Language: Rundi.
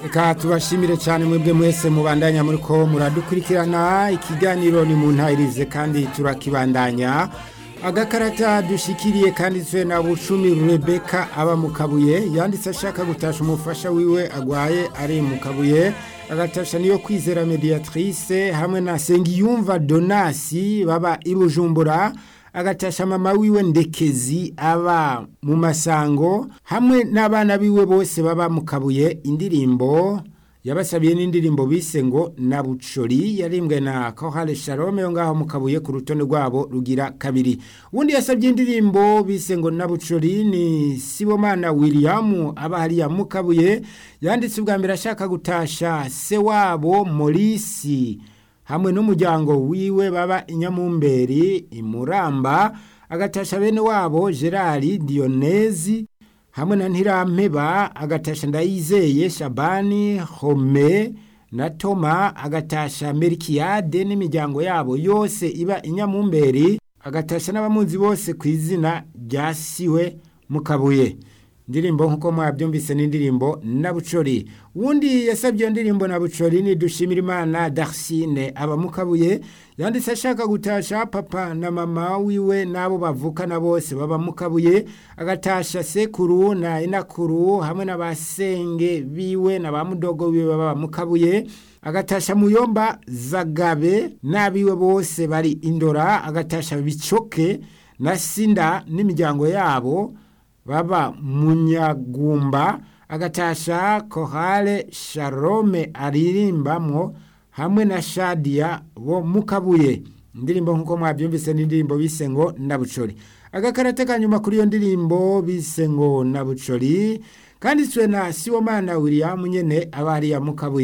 reka tubashimire cyane mwebwe mwese mubandanya muri ko muradukurikirana ikiganiro ni mu ntayirize kandi turakibandanya agakarata dushikiriye kanditswe na bucumi rebeka aba mu kabuye yanditse ashaka gutasha umufasha wiwe agwaye ari mu kabuye agatasha niyo kwizera mediatrice hamwe na sengiyumva donasi baba i bujumbura agatasha mama wiwe ndekezi aba mu masango hamwe n'abana biwe bose baba mu kabuye indirimbo yabasabiye n'indirimbo bise ngo na bucori yarimbwe na kohale shalome yo ngaho mu kabuye ku rutonde rwabo rugira kabiri ubundi yasabye indirimbo bise ngo na bucori ni sibomana william aba hariya mu kabuye yanditse ubwa mbere ashaka gutasha se wabo morisi hamwe n'umuryango wiwe baba inyamumberi imuramba agatasha bene wabo gerard dionezi hamwe na ntirampeba agatasha ndayizeye shabani home na toma agatasha merikiyade n'imiryango yabo yose iba inyamumberi agatasha n'abamuzi bose ku izina rya siwe mu kabuye indirimbo nk'uko mwabyumvise n'indirimbo na bucori wundi yasabye iyo ndirimbo na bucori ni dushimira imana darsine aba mu kabuye yanditse ashaka gutasha papa na mama wiwe n'abo bavukana bose baba mu kabuye agatasha sekuru na inakuru hamwe n'abasenge biwe na ba mudogo wiwe baba mu kabuye agatasha muyomba zagabe n'abiwe bose bari indora agatasha bicoke na sinda n'imiryango yabo baba munyagumba agatasha kohale sharome aririmbamwo hamwe na shadiya bo mu kabuye indirimbo nk'uko mwabyumvise n'indirimbo bise ngo nabucori agakarate ka nyuma kuri iyo ndirimbo bise ngo nabucori kanditswe na siwomana william nyene aba hariya mu kabuye